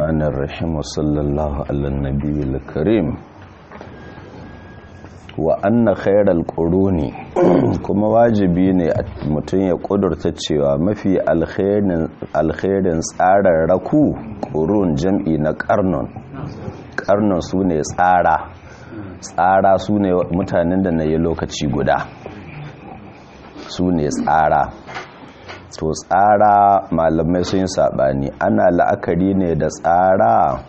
الرحمن الرحيم وصلى الله على النبي الكريم وأن خير القرون kuma wajibi ne mutum ya kudurta cewa mafi alkhairin tsararraku ƙurun jam'i na ƙarnon ƙarnon su ne tsara tsara su ne mutanen da na yi lokaci guda su ne tsara to tsara malamai sun yi saɓani ana la'akari ne da tsara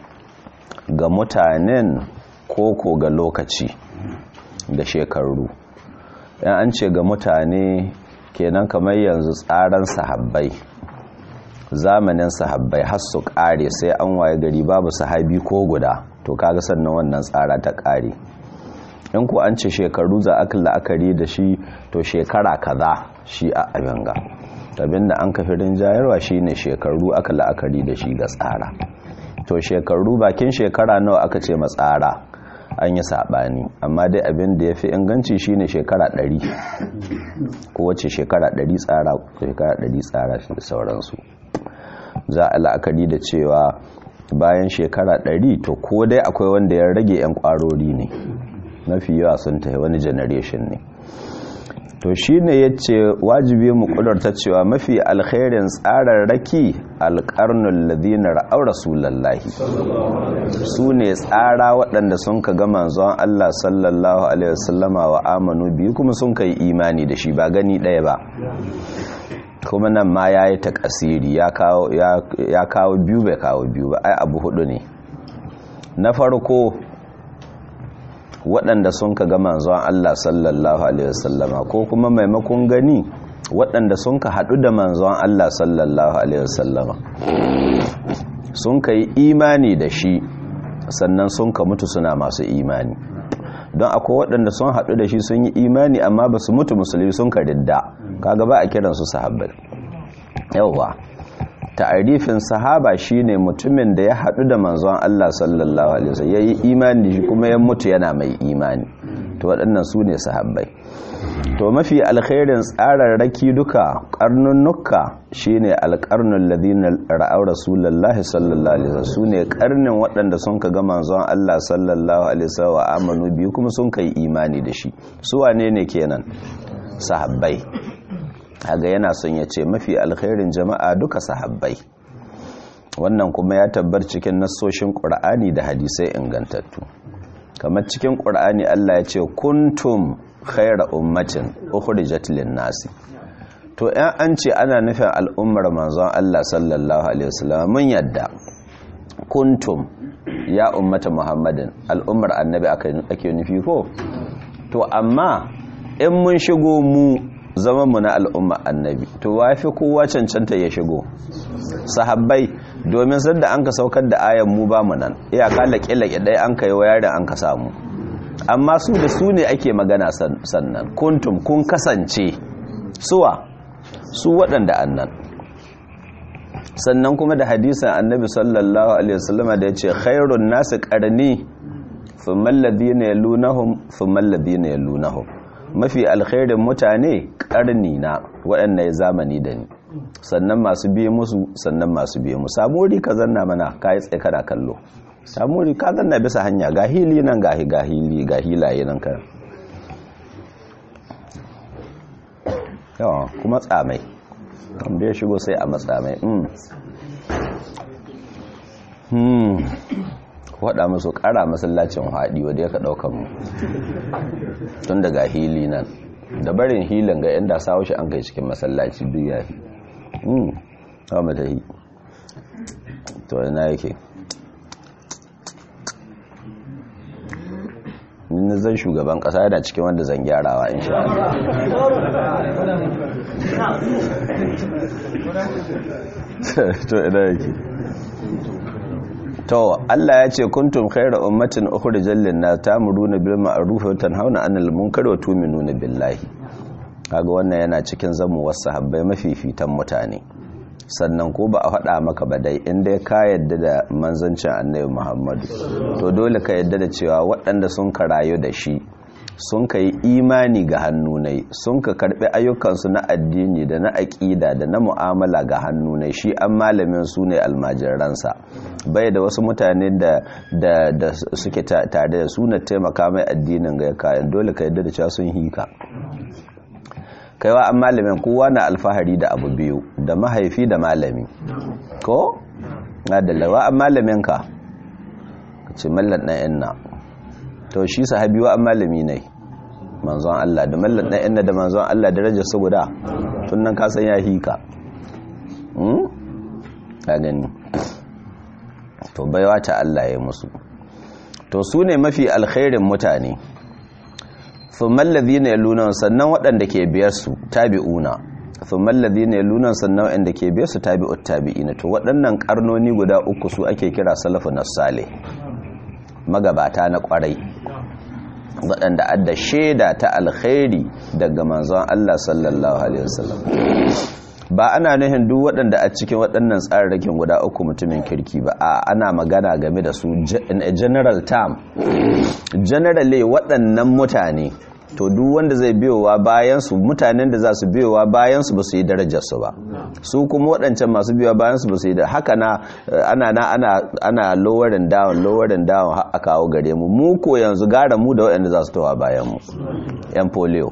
ga mutanen koko ga lokaci da shekaru yan an ce ga mutane kenan kamar yanzu tsaran sahabbai zamanin sahabbai har su kare sai an waye gari babu sahabi ko guda to kaga sannan wannan tsara ta kare in ku an ce shekaru za aka la'akari da shi to shekara kaza shi a abinga abinda an kafi rinjayarwa shine shekaru aka la'akari da shi ga tsara to shekaru bakin shekara nawa aka ce matsara an yi saɓani amma dai abin da ya fi inganci shine shekara ɗari kowace shekara ɗari tsara shekara ɗari tsara da sauransu za a la'akari da cewa bayan shekara ɗari to ko dai akwai wanda ya rage 'yan ƙwarori ne mafi yawa sun tafi wani generation ne to shi ne ya ce wajibi mu ƙudurta cewa mafi alkhairin tsararraki alƙarnun ladina ra'au rasulallahi su ne tsara waɗanda sun ka ga manzon Allah sallallahu alaihi wasallama wa amanu biyu kuma sun ka yi imani da shi ba gani ɗaya ba kuma nan ma ya yi takasiri ya kawo biyu bai kawo biyu ba ai abu hudu ne na farko waɗanda sun ka ga manzon Allah sallallahu Alaihi wasallama ko kuma maimakon gani waɗanda sun ka haɗu da manzon Allah sallallahu Alaihi wasallama sun ka yi imani da shi sannan sun ka mutu suna masu imani don akwai waɗanda sun haɗu da shi sun yi imani amma ba su mutu musulmi sun ka ridda kaga ba a kiransu sahabbai yauwa ta'arifin sahaba shine mutumin da ya haɗu da manzon Allah sallallahu alaihi wasallam yayi imani shi kuma ya mutu yana mai imani to waɗannan su ne sahabbai to mafi alkhairin tsararraki duka karnunnuka shine alqarnul ladina ra'aw rasulullahi sallallahu alaihi wasallam sune karnin waɗanda sun ka ga manzon Allah sallallahu alaihi wasallam wa amanu bi kuma sun kai imani da shi su wane ne kenan sahabbai haga yana son ya ce mafi alkhairin jama'a duka sahabbai wannan kuma ya tabbar cikin nassoshin ƙur'ani da hadisai ingantattu kamar cikin ƙur'ani Allah ya ce kuntum khaira ummatin ukhrijat lin-nasi to ɗan an ce ana nufin al'ummar manzon Allah sallallahu alaihi wasallam mun yadda kuntum ya ummata muhammadin al'ummar annabi ake nufi ko to amma in mun shigo mu zama mu na al'umma annabi to wafi kowa cancanta ya shigo sahabbai domin sanda an ka saukar da ayan mu ba mu nan iyaka laƙe-laƙe ɗaya an ka yi wa yarin an ka samu amma su da su ne ake magana sannan kuntum kun kasance suwa su waɗanda annan sannan kuma da hadisan annabi sallallahu alaihi wasallama da ya ce khairun nasu ƙarni fumman ladina yalunahum fumman ladina yalunahum mafi alkhairin mutane karni na waɗanda ya zamani da ni sannan masu biye musu sannan masu biye musu samuri ka zanna mana ka yi tsaye kana kallo samuri ka zanna bisa hanya ga hili nan ga hili ga hilaye nan kan yawa kuma tsamai wanda ya shigo sai a matsamai waɗa musu ƙara masallacin haɗi wadda ya ka ɗaukan mu tun daga hili nan da barin hilin ga yan da sawo shi an kai cikin masallaci duk ya fi hmm hawa mata yi to yana yake nina zan shugaban ƙasa yana cikin wanda zan gyarawa in sha to ina yake to Allah ya ce kuntum khayra ummatin ukhrijal lin-nas ta'muruna bil ma'ruf wa tanhauna 'anil munkari wa tu'minuna billahi kaga wannan yana cikin zamu wasu sahabbai mafifitan mutane sannan ko ba a faɗa maka ba dai inda ka yadda da manzancin annabi Muhammadu to dole ka yadda da cewa waɗanda sun karayo da shi sun ka yi imani ga hannunai sun ka karbi ayyukansu na addini da na aƙida da na mu'amala ga hannunai shi an malamin su ne almajiransa bai da wasu mutane da suke tare da su na taimaka mai addinin ga kayan dole ka yadda da cewa sun hika kaiwa an malamin kowa na alfahari da abu biyu da mahaifi da malami ko? na da lawa an malamin ka ka ce mallan na inna to shi sahabi wa an malami ne manzon Allah da mallan na inna da manzon Allah darajar su guda tun nan ka san ya hika hmm ka gani to baiwa ta Allah ya musu to su ne mafi alkhairin mutane thumma alladhina yaluna sannan waɗanda ke biyar su tabi'una thumma alladhina yaluna sannan waɗanda ke biyar su tabi'ut tabi'ina to waɗannan karnoni guda uku su ake kira salafun salih magabata na kwarai waɗanda adda shaida ta alkhairi daga manzon Allah sallallahu alaihi wasallam ba ana nuhin duk waɗanda a cikin waɗannan tsararrakin guda uku mutumin kirki ba a ana magana game da su in a general term generally waɗannan mutane to duk wanda zai biyowa bayansu mutanen da za su biyowa bayansu ba su yi darajarsu ba su kuma waɗancan masu biyowa bayansu ba su yi da haka na ana na ana ana lowering down lowering down a kawo gare mu mu ko yanzu gara mu da waɗanda za su towa bayan mu yan polio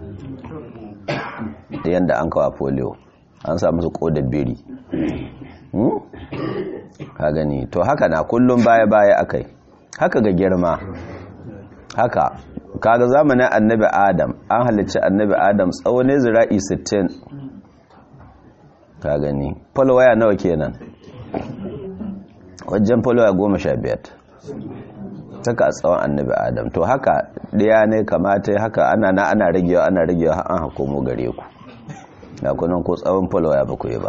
yanda an kawo polio an samu su kodar biri ka gani to haka na kullum baya baya akai haka ga girma haka kaga zamanin annabi adam an halicci annabi adam tsawon zira'i 60 ka gani falwaya nawa kenan wajen falwaya 15 saka a tsawon annabi adam to haka ɗaya ne kamata haka ana na ana ragewa ana ragewa an hakomo gare ku na kunan ko tsawon falwaya ba ku yi ba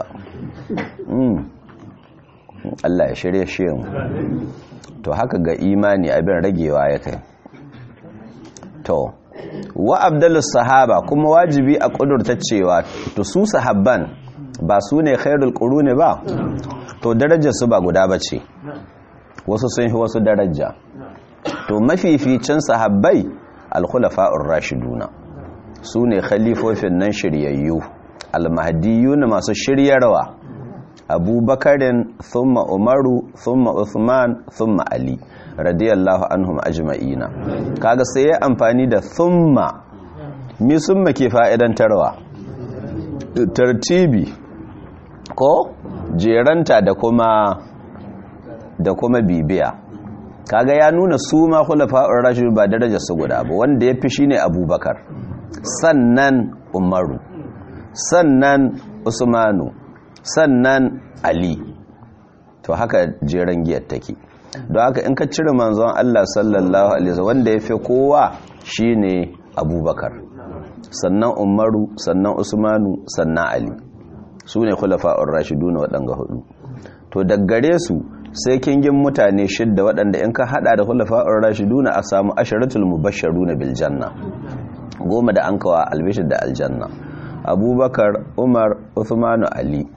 Allah ya shirye shi mu to haka ga imani abin ragewa ya kai to wa abdulus sahaba kuma wajibi a kudurta cewa to su sahabban ba su ne khairul quruni ba to darajar su ba guda bace wasu sun fi wasu daraja to mafificin sahabbai al-khulafa'ur rashiduna su ne khalifofin nan shiryayyu al-mahdiyun masu shiryarwa abubakarin thumma umaru thumma uthman thumma ali radiyallahu anhum ajma'ina kaga sai ya amfani da thumma mi summa ke fa'idantarwa tartibi ko jeranta da kuma da kuma bibiya kaga ya nuna su ma khulafa'ur rashid ba darajar su guda ba wanda yafi shine abubakar sannan umaru sannan usmanu sannan ali to haka jeren giyar take don haka in ka cire manzon Allah sallallahu alaihi wasallam wanda yafi kowa shine abubakar sannan umaru sannan usmanu sannan ali su ne khulafa'ur rashiduna waɗanga hudu to daggare su sai kingin mutane shidda waɗanda in ka hada da khulafa'ur rashiduna a samu asharatul mubashsharuna bil janna goma da an kawa albishir da aljanna abubakar umar uthmanu ali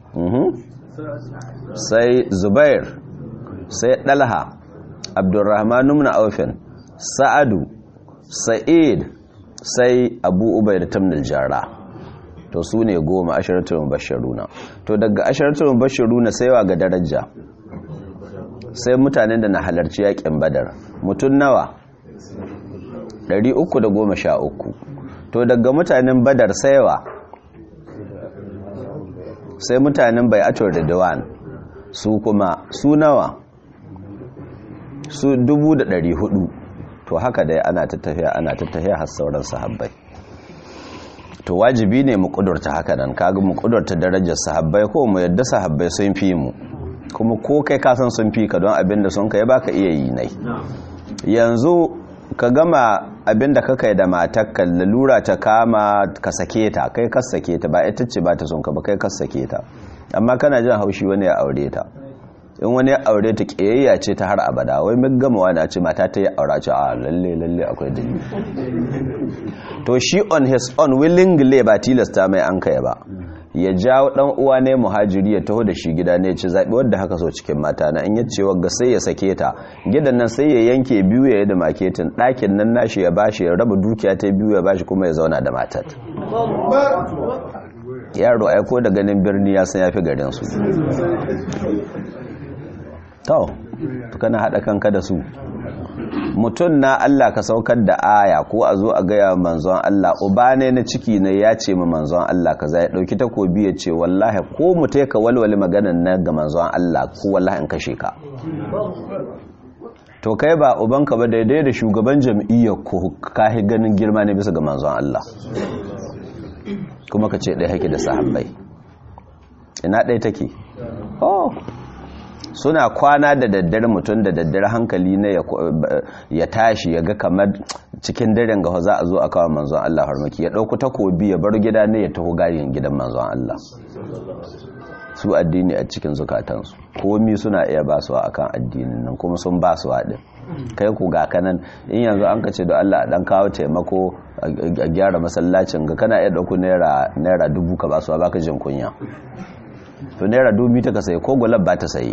sai zubair sai dalha abdurrahman ibn aufin sa'adu sa'id sai abu ubaida tamnil jara to su ne goma asharatul mubashsharuna to daga asharatul mubashsharuna sai wa ga daraja sai mutanen da na halarci yakin badar mutun nawa 313 to daga mutanen badar saiwa sai mutanen bai'atul ridwan su kuma su nawa su 1400 to haka dai ana tattafiya ana tattafiya har sauran sahabbai to wajibi ne mu kudurta haka nan kaga mu kudurta darajar sahabbai ko mu yadda sahabbai sun fi mu kuma ko kai ka san sun fi ka don abinda sun kai baka iya yi nai yanzu ka gama abinda ka kai da matakka lalura ta kama ka sake ta kai ka sake ta ba ita ce ba ta son ka ba kai ka sake ta amma kana jin haushi wani ya aure ta in wani ya aure ta kiyayya ce ta har abada wai mun gama wani a ce mata ta yi aura ce a lalle lalle akwai dalili to shi on his own willingly ba tilasta mai an kai ba ya jawo dan uwa ne muhajiri ya taho da shi gida ne ya ci zabi wanda haka so cikin mata na in yace wagga sai ya sake ta gidan nan sai ya yanke biyu ya yi da maketin ɗakin nan nashi ya bashi ya raba dukiya ta biyu ya bashi kuma ya zauna da matar yaro aiko da ganin birni ya san yafi garin su to kana hada kanka da su mutum na Allah ka saukar da aya ko a zo a gaya manzon Allah uba ne na ciki ne ya ce ma manzon Allah kaza ya dauki takobi ya ce wallahi ko mutai ka walwale maganan na ga manzon Allah ko wallahi in kashe ka to kai ba ubanka ba daidai da shugaban jam'iyyar ko kahi ganin girma ne bisa ga manzon Allah kuma ka ce ɗaya hake da sahabbai ina ɗaya take oh suna kwana da daddare mutum da daddare hankali ne ya tashi ya ga kamar cikin daren ga za a zo a kawo manzon Allah harmaki ya ɗauku takobi ya bar gida ne ya taho gayin gidan manzon Allah su addini a cikin zukatansu komi suna iya basuwa akan addinin nan kuma sun basuwa din kai ku ga kanan in yanzu an ka ce da Allah dan kawo taimako a gyara masallacin ga kana iya dauko naira naira dubu ka basuwa baka jin kunya to naira dubu ta ka sayi ko gulab ba ta sayi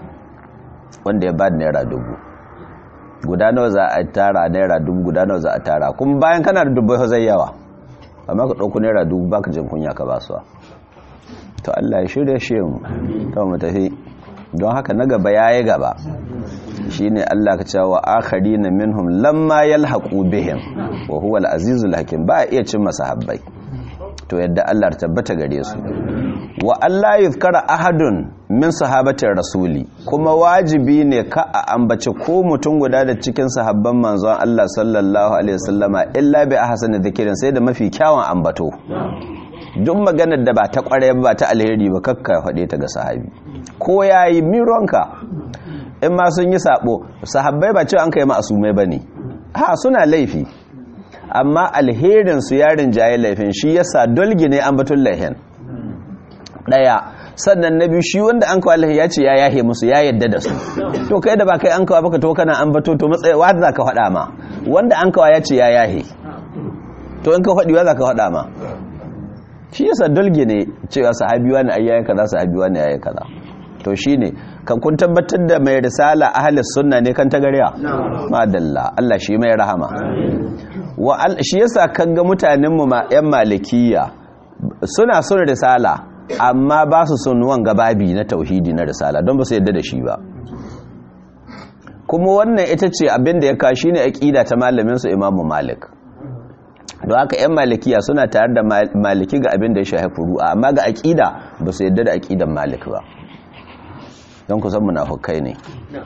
wanda ya bada naira dubu guda nawa za a tara naira dubu guda nawa za a tara kuma bayan kana da dubu zai yawa amma ka dauko naira dubu baka jin kunya ka basuwa to Allah ya shirya shi mu to mu tafi don haka na gaba yayi gaba shine Allah ka cewa akharina minhum lamma yalhaqu bihim wa huwa al-azizul hakim ba iya cin masahabbai to yadda Allah tabbata gare su wa Allah yuzkara ahadun min sahabatir rasuli kuma wajibi ne ka a ambace ko mutum guda da cikin sahabban manzon Allah sallallahu alaihi wasallama illa bi ahsani dhikrin sai da mafi kyawun ambato duk maganar da ba ta kware ba ta alheri ba kakka faɗe ta ga sahabi ko yayi mironka in ma sun yi sabo sahabbai ba cewa an kai ma'asumai bane ha suna laifi amma alherin su yarin jaye laifin shi yasa dolgi ne an batun laihin daya sannan na biyu shi wanda an kawo alhi ya ce ya yahe musu ya yadda da su to kai da ba kai an kawo baka to kana an bato to matsayi wa za ka faɗa ma wanda an kawo ya ce ya yahe to in ka faɗi wa za ka faɗa ma shi yasa dolgi ne cewa sahabiwa ne ayyayen kaza sahabiwa ne ayyayen kaza to shine kan kun tabbatar da mai risala ahli sunna ne kan tagariya madalla Allah shi mai rahama wa shi yasa kaga mutanen mu ma yan malikiya suna son risala amma ba su son wanga babi na tauhidi na risala don ba su yadda da shi ba kuma wannan ita ce abinda ya kawo shine aqida ta malamin su Imam Malik don haka 'yan malikiya suna tare da maliki ga abin da ya shafi furu'a amma ga aƙida ba su yadda da aƙidan malik ba don kusan munafukai ne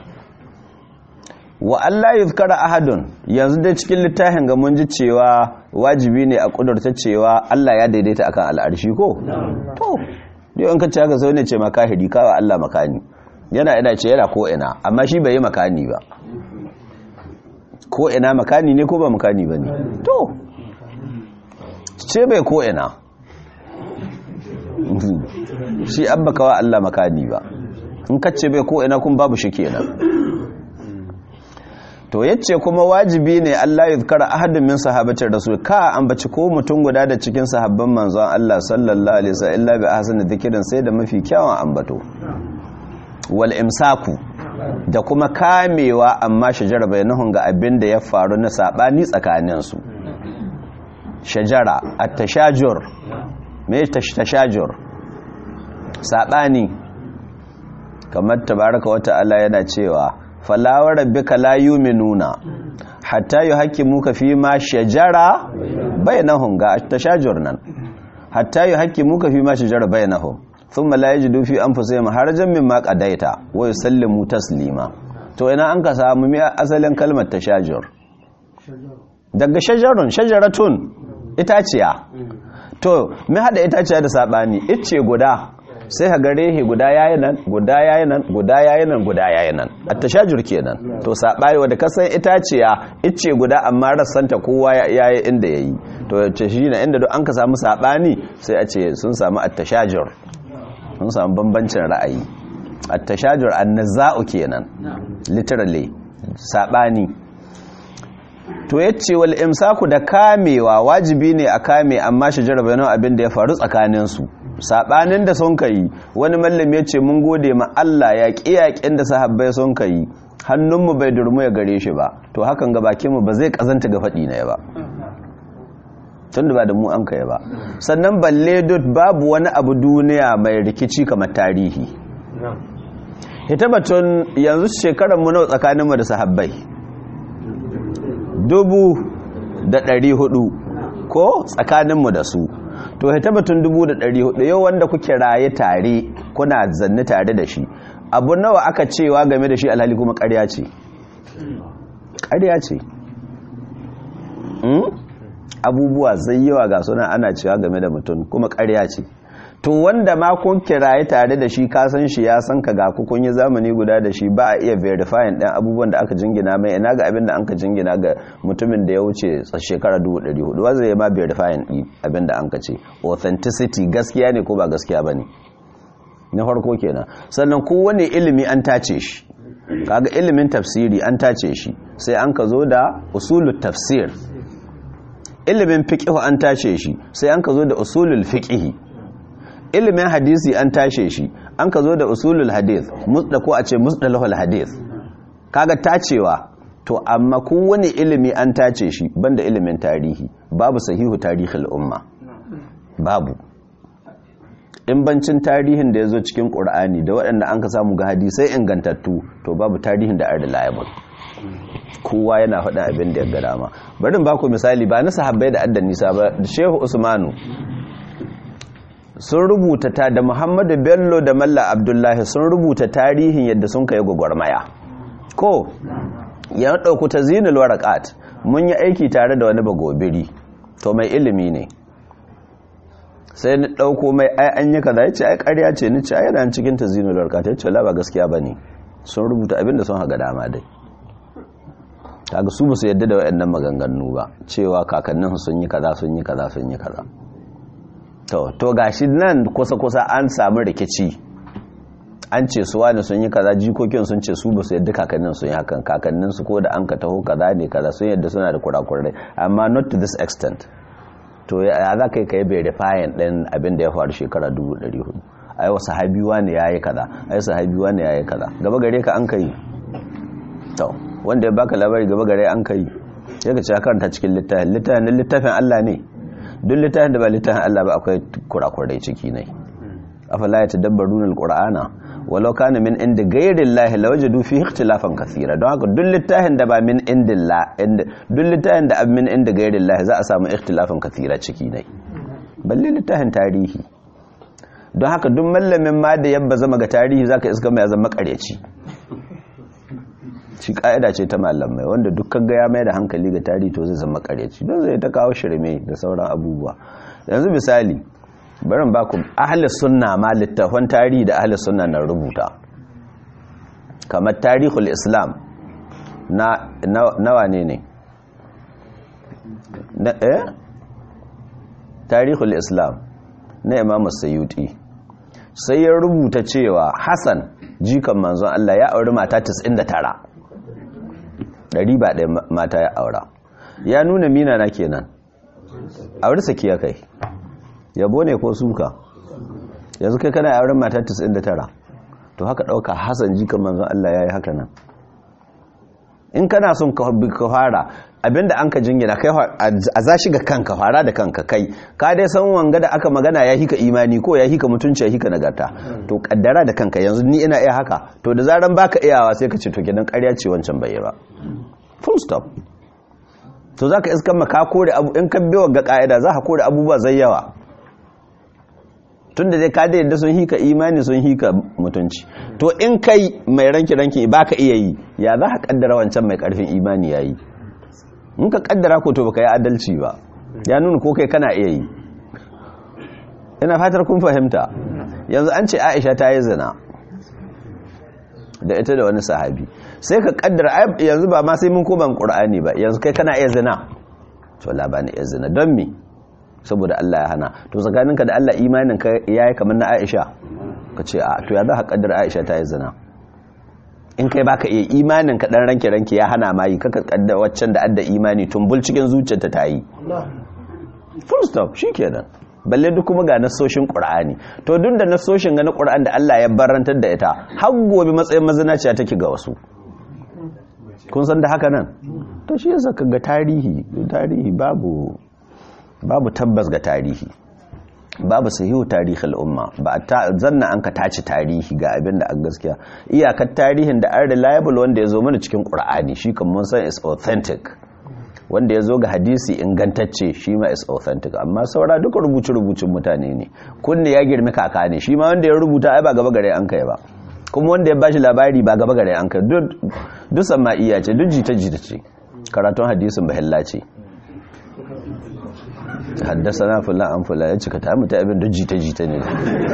wa Allah yuzkara ahadun yanzu dai cikin littafin ga mun ji cewa wajibi ne a kudurta cewa Allah ya daidaita akan al'arshi ko to dai an kace haka sai ne ce makahidi kawa Allah makani yana ina ce yana ko ina amma shi bai yi makani ba ko ina makani ne ko ba makani bane to ce bai ko ina shi an baka wa Allah makani ba in kace bai ko ina kun babu shi kenan to yace kuma wajibi ne Allah ya zikara ahadin min sahabatir rasul ka ambaci ko mutum guda da cikin sahabban manzon Allah sallallahu alaihi wasallam illa bi ahsani dhikrin sai da mafi kyawun ambato wal imsaku da kuma kamewa amma shajara bainahum ga abin da ya faru na sabani tsakanin su shajara at-tashajur me tashajur sabani kamar tabaraka wata Allah yana cewa falawar rabbika la yu'minuna hatta yuhaqqimuka fi ma shajara bainahum ga tashajur nan hatta yuhaqqimuka fi ma shajara bainahum thumma la yajidu fi anfusihim harajan mimma qadaita wa yusallimu taslima to ina an ka samu mi asalin kalmar tashajur daga shajarun shajaratun itaciya to mi hada itaciya da sabani icce guda sai ka gare he guda yayi nan guda yayi nan guda yayi nan guda yayi nan at-tashajur kenan to sabai wanda kasan itaciya icce guda amma rassanta kowa yayi inda yayi to ce shi ne inda duk an ka samu sabani sai a ce sun samu at-tashajur sun samu bambancin ra'ayi at-tashajur an-naza'u kenan literally sabani to yace wal imsaku da kamewa wajibi ne a kame amma shajara bayanan abin da ya faru tsakanin su sabanin da sun kai wani mallam ya ce mun gode ma Allah ya kiyakin da sahabbai sun kai hannunmu bai durmu ya gare shi ba to hakan ga bakinmu ba zai kazanta ga faɗi na ya ba tun da ba da mu an kai ba sannan balle dot babu wani abu duniya mai rikici kamar tarihi ita batun yanzu shekarar mu nawa tsakaninmu da sahabbai dubu da ɗari hudu ko tsakaninmu da su to ita batun dubu da ɗari hudu yau wanda kuke raye tare kuna zanni tare da shi abu nawa aka cewa game da shi alhali kuma ƙarya ce ƙarya ce abubuwa zai yawa ga suna ana cewa game da mutum kuma ƙarya ce to wanda ma kun kiraye tare da shi ka san shi ya san ka ga ku kun yi zamani guda da shi ba a iya verifying ɗan abubuwan da aka jingina mai ina ga abin da an ka jingina ga mutumin da ya wuce shekara 400 wanda ya ma verifying ɗin abin da an ka ce authenticity gaskiya ne ko ba gaskiya ba ne na farko kenan sannan kowane ilimi an tace shi kaga ilimin tafsiri an tace shi sai an ka zo da usulul tafsir ilimin fiqh an tace shi sai an ka zo da usulul fiqh ilimin hadisi an tashe shi an ka zo da usulul hadith musda ko a ce musdalahul hadith kaga tacewa to amma kowane ilimi an tace shi banda ilimin tarihi babu sahihu tarihil umma babu in bancin tarihin da ya zo cikin ƙur'ani da waɗanda an ka samu ga hadisai ingantattu to babu tarihin da are reliable kowa yana faɗin abin da ya ga dama bari ba ku misali ba na sahabbai da addan nisa ba shehu usmanu sun rubuta ta da muhammadu bello da malla abdullahi sun rubuta tarihin yadda sun kai gwagwarmaya ko ya ɗauku ta zinul warakat mun yi aiki tare da wani bagobiri to mai ilimi ne sai ni ɗauko mai ai an yi kaza ya ce ai ƙarya ce ni ce ai yana cikin ta zinul warakat ya ce la ba gaskiya ba ne sun rubuta abin da sun haga dama dai kaga su ba su yadda da waɗannan maganganu ba cewa kakanninsu sun yi kaza sun yi kaza sun yi kaza to to gashi nan kusa-kusa an samu rikici an ce su wani sun yi kaza jikokin sun ce su ba su yadda kakannin sun yi hakan kakannin su ko da an ka taho kaza ne kaza sun yadda suna da kurakurai amma not to this extent to ya za ka yi ka yi verifying ɗin abin da ya faru shekara 1400 ai wasu habiwa ne ya yi kaza ai wasu habiwa ne ya yi kaza gaba gare ka an ka yi to wanda ya baka labari gaba gare an ka yi ya ka ci karanta cikin littafin littafin littafin Allah ne duk littafin da ba littafin Allah ba akwai kurakurai ciki ne afala ya tadabbaruna alqur'ana walau kana min inda ghayri llahi lawajadu fihi ikhtilafan kaseera don haka duk littafin da ba min indillah duk littafin da min inda ghayri llahi za a samu ikhtilafan kaseera ciki ne balle littafin tarihi don haka duk mallamin ma da yabba zama ga tarihi zaka iska mai zama karyaci shi ka'ida ce ta malamai wanda dukkan ga ya mai da hankali ga tarihi to zai zama karyaci don zai ta kawo shirme da sauran abubuwa yanzu misali barin baku ahli sunna ma littafan tarihi da ahli sunna na rubuta kamar tarihul islam na nawa ne ne na eh tarihul islam na imam sayyuti sai ya rubuta cewa hassan jikan manzon Allah ya auri mata 99 ɗari ba ɗaya mata ya aura ya nuna mina na kenan auri saki ya kai yabo ne ko suka yanzu kai kana auren mata 99 to haka ɗauka hassan jikan manzon Allah ya yi haka nan in kana son ka fara abinda an ka jingina kai a za shi ga kanka fara da kanka kai ka dai san wanga da aka magana ya hika imani ko ya hika mutunci ya hika nagarta to kaddara da kanka yanzu ni ina iya haka to da zaran baka iyawa sai ka ce to gidan ƙarya ce wancan bai ba full stop to zaka iskan maka kore abu in ka biyo ga ka'ida za ka kore abubuwa zai yawa tunda dai ka da yadda sun hika imani sun hika mutunci to in kai mai ranki ranki baka iya yi ya za ka kaddara wancan mai karfin imani yayi in ka kaddara ko to baka yi adalci ba ya nuna ko kai kana iya yi ina fatar kun fahimta yanzu an ce Aisha ta yi zina da ita da wani sahabi sai ka kaddara yanzu ba ma sai mun koma Qur'ani ba yanzu kai kana iya zina to la ba ni iya zina don me saboda Allah ya hana to tsakaninka da Allah imanin ka yayi kamar na Aisha ka ce a to ya za ka kaddara Aisha ta yi zina in kai baka iya imanin ka dan ranke ranke ya hana ma yi kaka kaddara waccan da adda imani tumbul cikin zuciyarta ta yi full stop shikenan balle duk kuma ga nasoshin qur'ani to duk da nasoshin ga na qur'ani da Allah ya barantar da ita har gobe matsayin mazinaciya take ga wasu kun san da haka nan to shi yasa ga tarihi tarihi babu babu tabbas ga tarihi babu sahihu tarihi al'umma ba ta zanna an ka tace tarihi ga abin da an gaskiya iyakar tarihin da an reliable wanda ya zo mana cikin qur'ani shi kan mun san is authentic wanda ya zo ga hadisi ingantacce shi ma is authentic amma saura duka rubuce-rubucin mutane ne kunne ya girmi kaka ne shi ma wanda ya rubuta ai ba gaba gare an kai ba kuma wanda ya bashi labari ba gaba gare an kai duk sama iya ce duk jita-jita ce karatun hadisin bahilla ce haddasa na fulan an fulan ya cika ta mutu abin duk jita-jita ne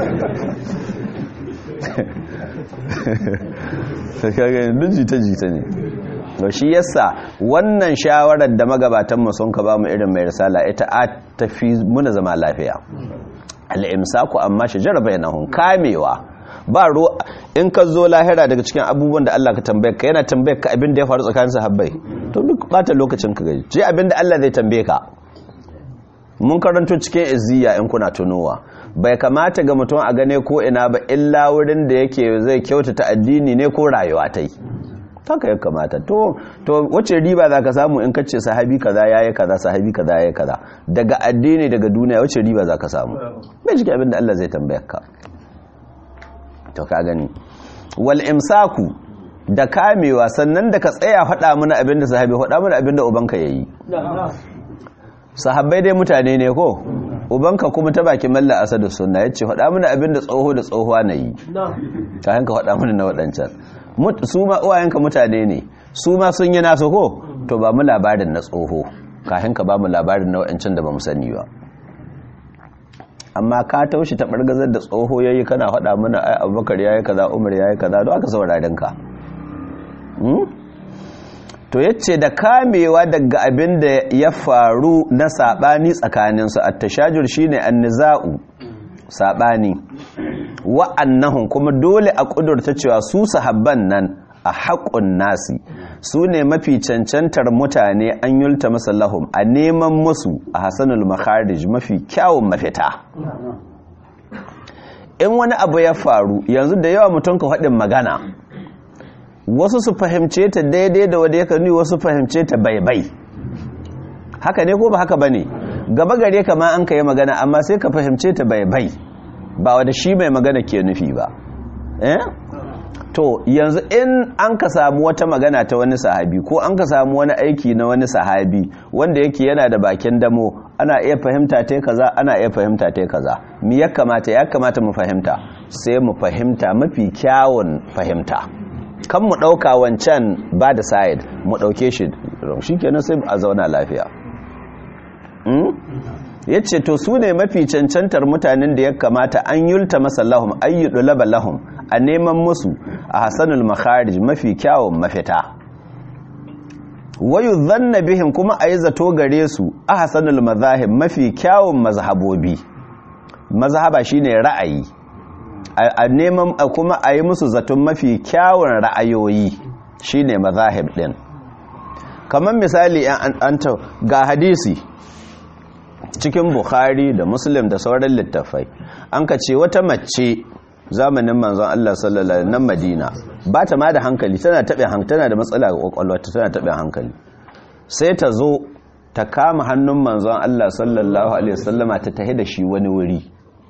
duk jita-jita ne to shi yasa wannan shawarar da magabatan mu sun ka ba mu irin mai risala ita a tafi muna zama lafiya al-imsaku amma shajara bainahum kamewa ba ruwa in ka zo lahira daga cikin abubuwan da Allah ka tambaye ka yana tambaye ka abin da ya faru tsakanin sahabbai to duk bata lokacin ka gaji je abin da Allah zai tambaye ka mun karanto cikin izziya in kuna tunowa bai kamata ga mutum a gane ko ina ba illa wurin da yake zai kyautata addini ne ko rayuwa ta yi haka ya kamata to to wace riba za ka samu in kace sahabi kaza yayi kaza sahabi kaza yayi kaza daga addini daga duniya wace riba za ka samu bai jike abin da Allah zai tambaye ka to ka gani wal imsaku da kamewa sannan da ka tsaya faɗa mana abin da sahabi faɗa mana abin da ubanka yayi sahabbai dai mutane ne ko ubanka kuma ta baki malla asadu sunna yace faɗa mana abin da tsoho da tsohuwa na yi ta hanka faɗa mana na waɗancan su ma uwayenka mutane ne su ma sun yi nasu ko to ba mu labarin na tsoho kafin ka ba mu labarin na waɗancan da ba mu sani ba amma ka taushi ta ɓargazar da tsoho yayi kana faɗa mana ai abubakar yayi kaza umar yayi kaza don aka sauraren ka to yace da kamewa daga abin da ya faru na sabani tsakaninsu at-tashajur shine an-niza'u sabani wa'annahum kuma dole a kudurta cewa su sahabban nan a haƙun nasi su ne mafi cancantar mutane an yulta masallahum a neman musu a hasanul makharij mafi kyawun mafita in wani abu ya faru yanzu da yawa mutum ka faɗin magana wasu su fahimce ta daidai da wadda ya kanu wasu fahimce ta baibai haka ne ko ba haka ba ne gaba gare kama an ka yi magana amma sai ka fahimce ta baibai ba wadda shi mai magana ke nufi ba eh to yanzu in an ka samu wata magana ta wani sahabi ko an ka samu wani aiki na wani sahabi wanda yake yana da bakin damo ana iya fahimta ta kaza ana iya fahimta ta kaza mi ya kamata ya kamata mu fahimta sai mu fahimta mafi kyawun fahimta kan mu ɗauka wancan ba da side mu ɗauke shi shi kenan sai a zauna lafiya ya ce to su ne mafi cancantar mutanen da ya kamata an yulta masa lahum ayyudu laba lahum a neman musu a hasanul makharij mafi kyawun mafita wayu zanna bihim kuma a yi zato gare su a hasanul mazahib mafi kyawun mazhabobi mazhaba shine ra'ayi a neman kuma a yi musu zaton mafi kyawun ra'ayoyi shine mazahib din kamar misali an ga hadisi cikin bukhari da muslim da sauran littafai an ka ce wata mace zamanin manzon Allah sallallahu alaihi nan madina ba ta ma da hankali tana taɓe hankali tana da matsala ga kwakwalwarta tana taɓe hankali sai ta zo ta kama hannun manzon Allah sallallahu alaihi wasallama ta tahi da shi wani wuri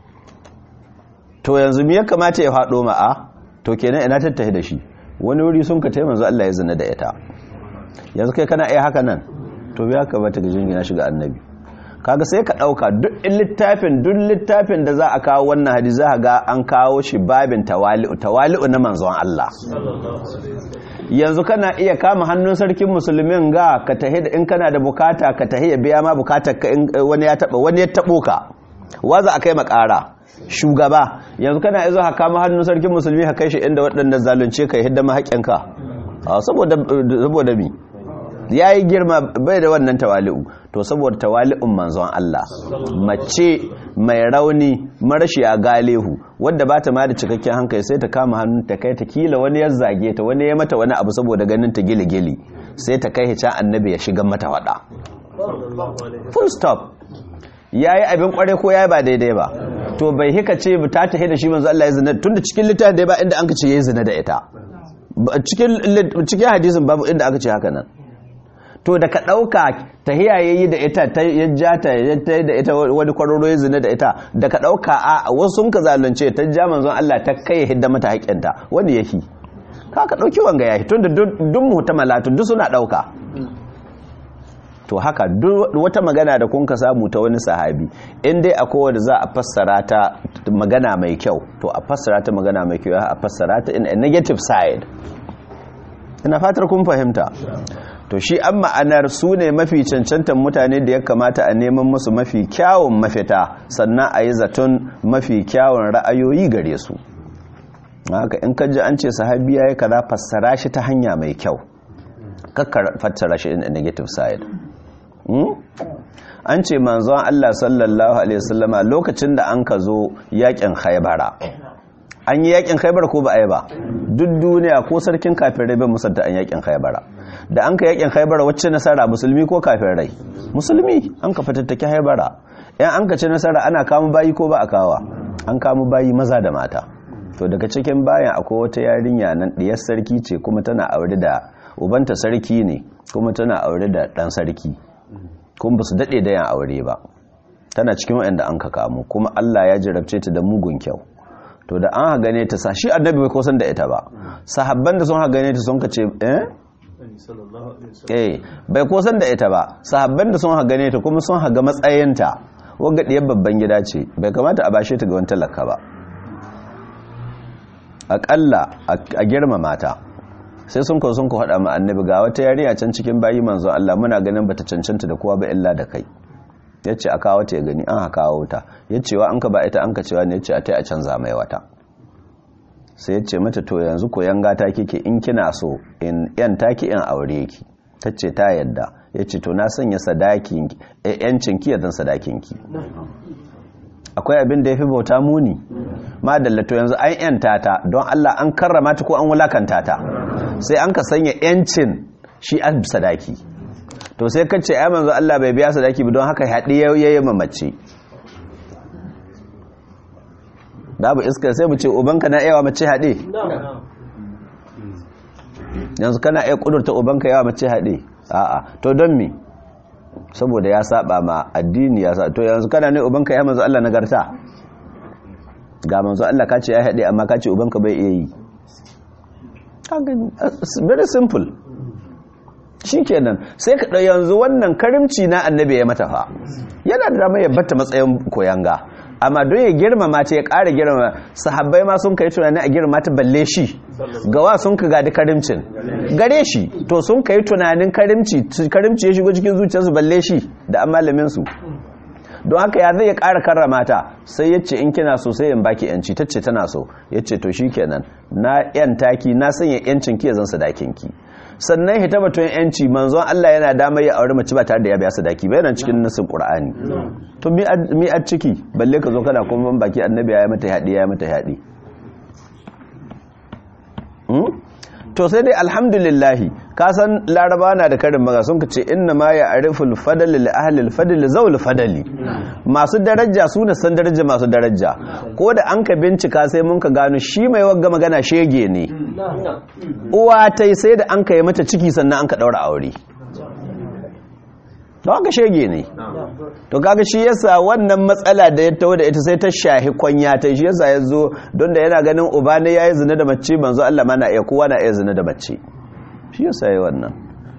to yanzu me ya kamata ya faɗo ma'a to kenan ina ta tahi da shi wani wuri sun ka taimaka Allah ya zina da ita yanzu kai kana iya haka nan to ya kamata ga jingina shiga annabi kaga sai ka dauka duk littafin duk littafin da za a kawo wannan hadisi za ga an kawo shi babin tawali'u tawali'u na manzon Allah yanzu kana iya kama hannun sarkin musulmin ga ka tahi da in kana da bukata ka tahi ya biya ma bukatar ka in wani ya taba wani ya tabo ka waza akai makara shugaba yanzu kana izo ha kama hannun sarkin musulmi ha kai shi inda waɗanda zalunce ka hidda ma haƙƙinka saboda saboda mi ya yi girma bai da wannan tawali'u to saboda tawali'un manzon Allah mace mai rauni marashi a galehu wadda ba ta ma da cikakken hankali sai ta kama hannun ta kai ta kila wani ya zage ta wani ya mata wani abu saboda ganin ta gili-gili sai ta kai can annabi ya shiga mata wada full stop yayi abin kware ko yayi ba daidai ba to bai hika ce ta tahi da shi manzo Allah ya zina tunda cikin littafin da ba inda an ka ce yayi zina da ita cikin cikin hadisin babu inda aka ce haka nan to da ka ɗauka tahiya ya yi da ita ya ja ta ya ta da ita wani kwararo ya zina da ita da ka ɗauka a wasu sun ka zalunce ta ja manzon Allah ta kai hidda mata haƙƙinta wani yake ka ka ɗauki wanga ya tun da duk muhtamalatu duk suna ɗauka to haka duk wata magana da kun ka samu ta wani sahabi in dai akwai wanda za a fassara ta magana mai kyau to a fassara ta magana mai kyau a fassara ta in a negative side ina fatar kun fahimta to shi an ma'anar su ne mafi cancantar mutane da ya kamata a neman musu mafi kyawun mafita sannan a yi zaton mafi kyawun ra'ayoyi gare su haka in kaji an ce sahabi ya yi kaza fassara shi ta hanya mai kyau kakkar fassara shi in a negative side an ce manzon Allah sallallahu alaihi wasallama lokacin da an ka zo yakin haibara an yi yakin haibar ko ba a yi ba duk duniya ko sarkin kafirai bai musanta an yakin haibara da an ka yakin haibara wacce nasara musulmi ko kafirai musulmi an ka fatattaki haibara yan an ka ci nasara ana kama bayi ko ba a kawa an kama bayi maza da mata to daga cikin bayan akwai wata yarinya nan diyar sarki ce kuma tana aure da ubanta sarki ne kuma tana aure da dan sarki kuma ba su daɗe da yan aure ba tana cikin wa'anda an ka kamo kuma Allah ya jarabce ta da mugun kyau to da an hagane ta sa shi annabi bai kosan da ita ba sahabban da sun hagane ta sun ka ce eh eh bai kosan da ita ba sahabban da sun hagane ta kuma sun haga matsayinta wanga diyar babban gida ce bai kamata a bashe ta ga wani talaka ba aƙalla a girmama ta sai sun kawo sun ka faɗa ma annabi ga wata yarinya can cikin bayi manzo Allah muna ganin bata cancanta da kowa ba illa da kai yace a kawo ta ya gani an haka kawo ta yace wa an ka ba ita an ka cewa ne yace a tai a canza mai wata sai yace mata to yanzu ko yanga ta kike in kina so in yan taki in aure ki tace ta yadda yace to na sanya sadakin yancin ki yadan sadakin ki akwai abin da yafi bauta muni madalla to yanzu an yanta ta don Allah an karrama ta ko an wulakanta ta sai an ka sanya yancin shi an sadaki to sai ka ce ai manzo Allah bai biya sadaki ba don haka haɗi yayi mamace babu iska sai mu ce ubanka na yawa mace haɗe yanzu kana iya kudurta ubanka yawa mace haɗe a'a to don me saboda ya saba ma addini ya sa to yanzu kana ne ubanka ya manzo Allah nagarta ga manzo Allah ka ce ya haɗe amma ka ce ubanka bai iya yi very simple shi kenan sai ka ɗau yanzu wannan karimci na annabi ya mata fa yana da dama ya batta matsayin koyanga amma don ya girmama ta ya ƙara girmama sahabbai ma sun kai tunanin a girma ta balle shi gawa sun ka gadi karimcin gare shi to sun kai tunanin karimci karimci ya shigo cikin zuciyarsu balle shi da an malamin su don haka ya zai ya ƙara karrama ta sai ya ce in kina so sai in baki yanci ta ce tana so ya ce to shikenan na yan taki na sanya yancin ki ya zan sadakin ki sannan hita batun yanci manzon Allah yana damar ya aure mace ba tare da ya biya sadaki ba yana cikin nasin Qur'ani to mi a ciki balle ka zo kana kuma baki annabi ya mata haɗi ya mata haɗi to sai dai alhamdulillahi ka san laraba na da karin maga sun ce inna ma ya ariful fadali li ahli al zawul fadali masu daraja su ne san daraja masu daraja ko da an ka bincika sai mun ka gano shi mai wagga magana shege ne uwa tai sai da an ka yi mata ciki sannan an ka daura aure don haka shege ne to kaga shi yasa wannan matsala da ya tawo da ita sai ta shahi kwanya ta shi yasa ya zo don da yana ganin uba ne ya yi zina da mace manzo Allah ma na iya kowa na iya zina da mace shi yasa ya wannan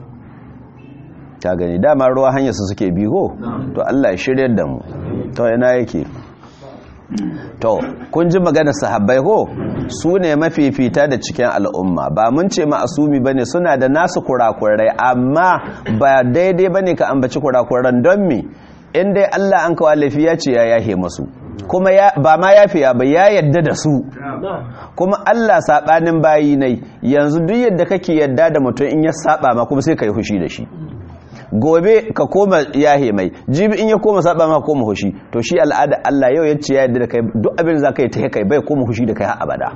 ta gani dama ruwa hanyar su suke biho to Allah ya shiryar da mu to yana yake to kun ji maganar sahabbai ko su ne mafifita da cikin al'umma ba mun ce ma'asumi ba ne suna da nasu kurakurai amma ba daidai ba ne ka ambaci kurakuran don me in dai Allah an kawo laifi ya ce ya yahe masu kuma ba ma yafiya ba ya yadda da su kuma Allah saɓanin bayi nai yanzu duk yadda kake yadda da mutum in ya saɓa ma kuma sai ka yi hushi da shi gobe ka koma yahe mai jibi in ya koma saba ma koma hushi to shi al'ada Allah yau yace ya yadda da kai duk abin da zaka yi ta kai bai koma hushi da kai har abada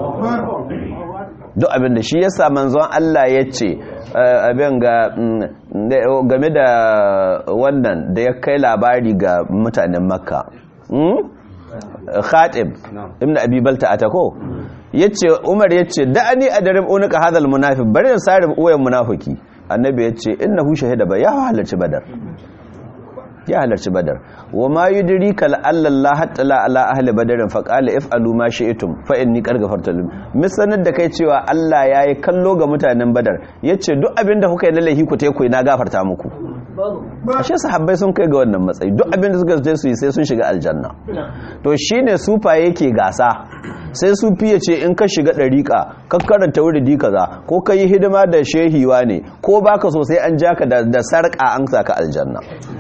duk abin da shi yasa manzon Allah yace abin ga game da wannan da ya kai labari ga mutanen makka khatib ibn abi balta atako yace umar yace da'ani adrib unuka hadal munafiq bari da sarif uwayen munafiki annabi yace innahu shahida ba ya halarci badar ya halarci badar wa ma yudrika la Allah hatta la ala ahli badarin fa qala if'alu ma shi'tum fa inni qad ghafartu lakum misanar da kai cewa Allah yayi kallo ga mutanen badar yace duk abinda kuka yi na laihi ku tai ku na gafarta muku ashe sahabbai sun kai ga wannan matsayi duk abinda suka je su yi sai sun shiga aljanna to shine sufa yake gasa sai sufi ya ce in ka shiga ɗariƙa ka karanta wuridi kaza ko ka yi hidima da shehiwa ne ko baka so sai an jaka da sarƙa an saka aljanna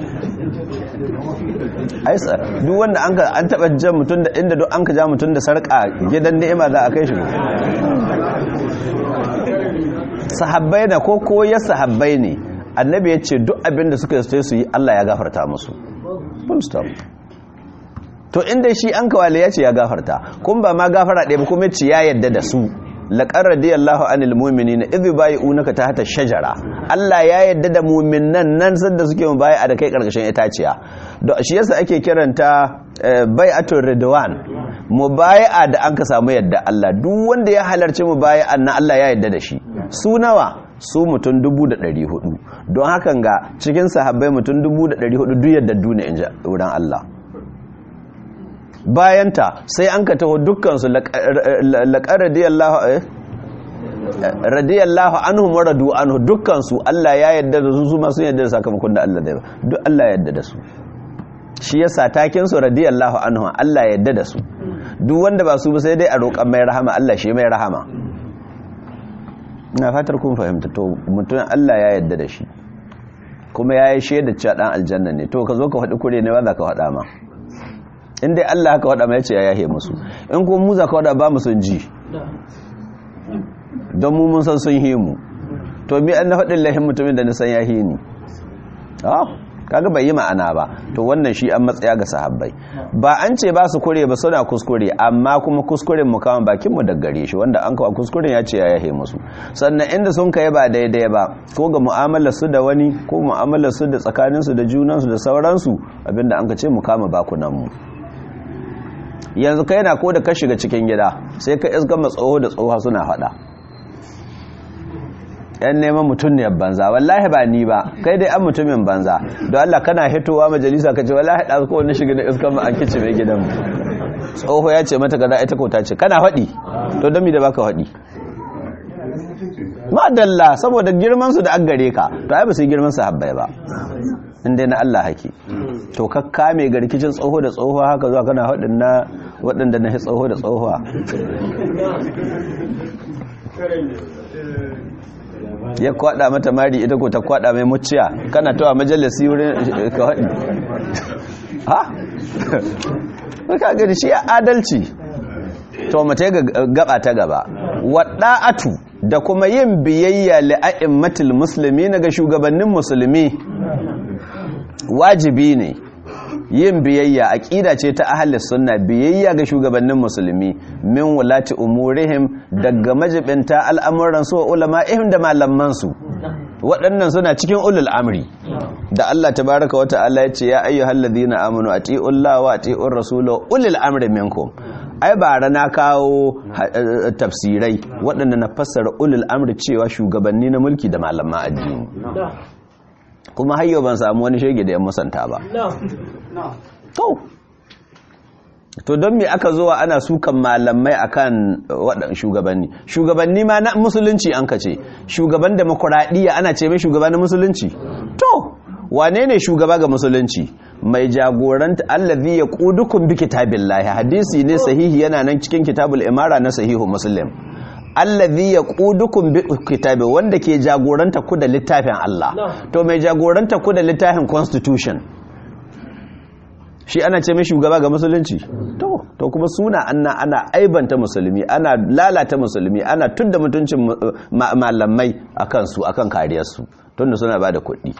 aisa duk wanda an ka an taba jan mutum da inda duk an ka ja mutum da sarka gidan ni'ima za a kai shi sahabbai na ko ko ya sahabbai ne annabi ya ce duk abin da suka yi su yi Allah ya gafarta musu full stop to inda shi an kawale ya ce ya gafarta kun ba ma gafara ɗaya ba kuma ce ya yadda da su laƙar radiyallahu anil mu'minina idh bai'unaka tahta shajara Allah ya yadda da mu'minan nan sanda suke mu bai'a da kai karkashin itaciya don shi yasa ake kiranta bai'atul ridwan mubai'a da an ka samu yadda Allah duk wanda ya halarci mubai'an nan Allah ya yadda da shi su nawa su mutum 1400 don hakan ga cikin sahabbai mutum 1400 duk yadda duniya inji wurin Allah bayanta sai an ka taho dukkansu laƙar radiyallahu anhu maradu anhu dukkansu Allah ya yadda da su su masu yadda da sakamakon da Allah da duk Allah ya yadda da su shi yasa takin su radiyallahu anhu Allah ya yadda da su duk wanda ba su ba sai dai a roƙan mai rahama Allah shi mai rahama ina fatar kun fahimta to mutum Allah ya yadda da shi kuma ya yi shaida cewa dan aljanna ne to ka zo ka faɗi kure ne ba za ka faɗa ma in dai Allah haka waɗa mai ce ya yahe musu in kuma mu za ka waɗa ba mu sun ji don mu mun san sun yi mu to mi an na faɗin lahin mutumin da nisan ya yi ni kaga bai yi ma'ana ba to wannan shi an matsaya ga sahabbai ba an ce ba su kure ba suna kuskure amma kuma kuskuren mu kama bakin mu daggare shi wanda an kawo kuskuren ya ce ya yahe musu sannan inda sun kai ba daidai ba ko ga mu'amalar su da wani ko mu'amalar su da tsakanin su da junan su da sauransu abinda an ka ce mu kama bakunan mu yanzu kai na ko da ka shiga cikin gida sai ka iska matsoho da tsoha suna fada yan neman mutum ne banza wallahi ba ni ba kai dai an mutumin banza don Allah kana hitowa majalisa ka ce wallahi da ko wani shiga da iska mu an kici mai gidan tsoho ya ce mata kaza ita ko ta ce kana faɗi to don mi da baka faɗi madalla saboda girman su da an gare ka to ai ba su girman su habbai ba inda na Allah hake to ka kame ga rikicin tsoho da tsoho haka zuwa kana haɗin na waɗanda na tsoho da tsohuwa ya kwaɗa mata mari ita ko ta kwaɗa mai muciya kana tawa majalisi wurin ka haɗi ha? ka gani shi adalci to mata ga gaba ta gaba waɗa'atu da kuma yin biyayya li'a'immatul musulmi na ga shugabannin musulmi wajibi ne yin biyayya aqida ce ta ahlus sunna biyayya ga shugabannin musulmi min wulati umurihim daga majibinta al'amuran su ulama'ihim da malaman su waɗannan suna cikin ulul amri da Allah tabaaraka wa ta'ala yace ya ayyuhalladhina amanu atiullaha wa atiur rasula ulul amri minkum ai ba rana kawo tafsirai waɗanda na fassara ulul amri cewa shugabanni na mulki da malaman addini kuma hayyo ban samu wani shege da ya musanta ba to to don me aka zuwa ana sukan malamai akan waɗannan shugabanni shugabanni ma na musulunci an kace shugaban demokuraɗiyya ana ce mai shugaba na musulunci to wane ne shugaba ga musulunci mai jagoranta allazi ya ƙudukun bi kitabillahi hadisi ne sahihi yana nan cikin kitabul imara na sahihu muslim allazi yaqudukum bi kitabi wanda ke jagoranta ku da littafin Allah to mai jagoranta ku da littafin constitution shi ana ce mai shugaba ga musulunci to to kuma suna anna ana aibanta musulmi ana lalata musulmi ana tudda mutuncin malamai akan su akan kariyar su tunda suna bada kuɗi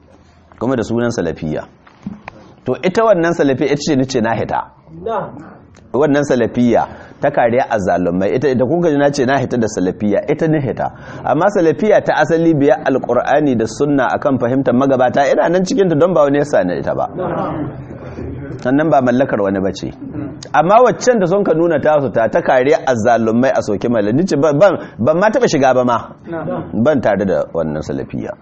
kuma da sunan salafiya to ita wannan salafi ita ce nace na hita wannan salafiya ta kariya azzalumai ita ita kun gaji na ce na hita da salafiya ita ne hita amma salafiya ta asali biya alqur'ani da sunna akan fahimtar magabata ina nan cikin ta don ba wani yasa ne ita ba sannan ba mallakar wani bace amma waccan da sun ka nuna ta su ta ta kariya azzalumai a soke malami ce ban ban ma taba shiga ba ma ban tare da wannan salafiya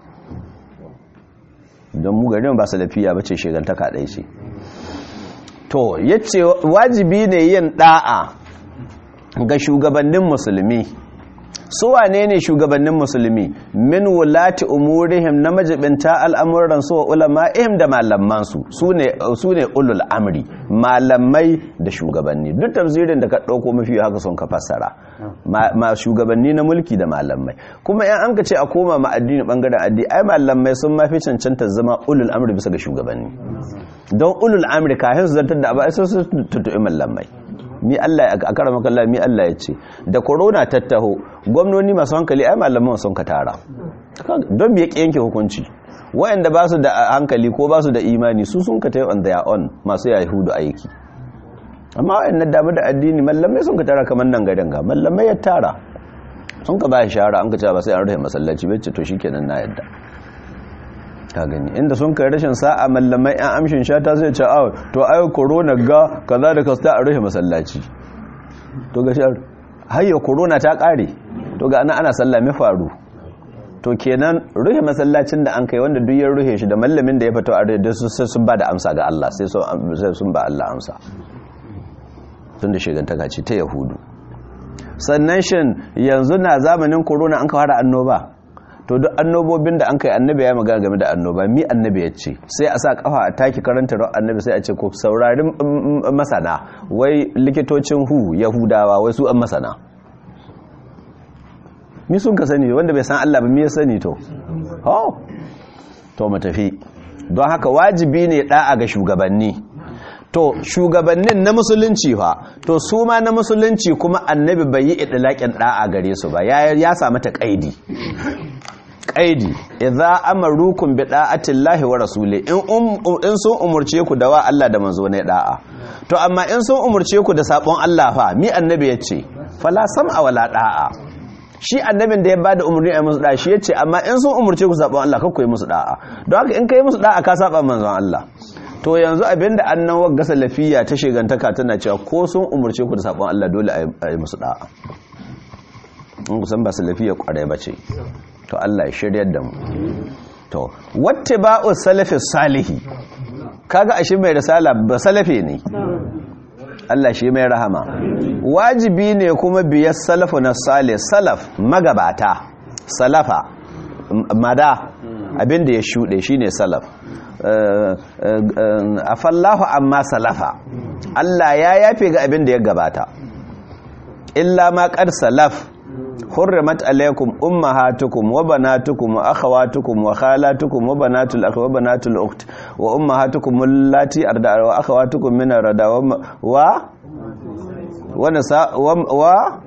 don mu garin ba salafiya bace shegantaka ɗaya ce to yace wajibi ne yin da'a ga shugabannin musulmi su wane ne shugabannin musulmi min wulati umurihim na majibinta al'amuran su wa ulama'ihim da malamansu su ne ulul amri malamai da shugabanni duk tafsirin da ka ɗauko mafi haka son ka fassara ma shugabanni na mulki da malamai kuma yan an ka ce a koma ma addini bangaren addini ai malamai sun mafi cancanta zama ulul amri bisa ga shugabanni don ulul amri kafin su zartar da abu ai sun su tutu'i malamai mi Allah a karama kallon mi Allah ya ce da corona tattaho gwamnoni masu hankali ai malaman sun ka tara don ya yanke hukunci wayanda ba su da hankali ko ba su da imani su sun ka tayi on their own masu yahudu aiki amma wayannan damu da addini mallamai sun ka tara kamar nan garin ga mallamai ya tara sun ka ba shi shahara an ka ce ba sai an rufe masallaci bai ce to shikenan na yadda ka gani inda sun kai rashin sa'a mallamai yan amshin shata zai ce awa to ayo corona ga kaza da kasta a rufe masallaci to ga shar hayya corona ta kare to ga ana ana sallame faru to kenan rufe masallacin da an kai wanda duk ya rufe shi da mallamin da ya fito a rufe sai sun ba da amsa ga Allah sai sun ba Allah amsa tun da shigantaka ce ta yahudu sannan shin yanzu na zamanin corona an kawara annoba to duk annobobin da an kai annabi ya magana game da annoba mi annabi ya ce sai a sa kafa a taki karanta ran annabi sai a ce ko saurarin masana wai likitocin hu yahudawa wai su an masana mi sun ka sani wanda bai san Allah ba mi ya sani to oh to mu tafi don haka wajibi ne da'a ga shugabanni to shugabannin na musulunci fa to su ma na musulunci kuma annabi bai yi idlaƙin da'a gare su ba ya ya samu ta kaidi kaidi idza amarukum bi da'ati llahi wa rasuli in in sun umurce ku da wa Allah da manzo ne da'a to amma in sun umurce ku da sabon Allah fa mi annabi yace fala sam'a wala da'a shi annabin da ya bada umurni a musu da'a shi yace amma in sun umurce ku sabon Allah kakku yi musu da'a don haka in kai musu da'a ka saba manzon Allah to yanzu abinda annan wagga salafiya ta shigantaka tana cewa ko sun umurce ku da sabon Allah dole a yi musu da'a in kusan ba salafiya kwarai bace to Allah ya shiryar da mu to wattiba'u salafi salihi kaga ashe mai risala ba salafi ne Allah shi mai rahama wajibi ne kuma biyar salafu na salih salaf magabata salafa mada abinda ya shuɗe shine salaf afallahu amma salafa Allah ya yafe ga abinda ya gabata illa ma qad salaf حرمت عليكم امهاتكم وبناتكم واخواتكم وخالاتكم وبنات الاخ وبنات الاخت وامهاتكم اللاتي ارضع واخواتكم من الرضاع و ونساء و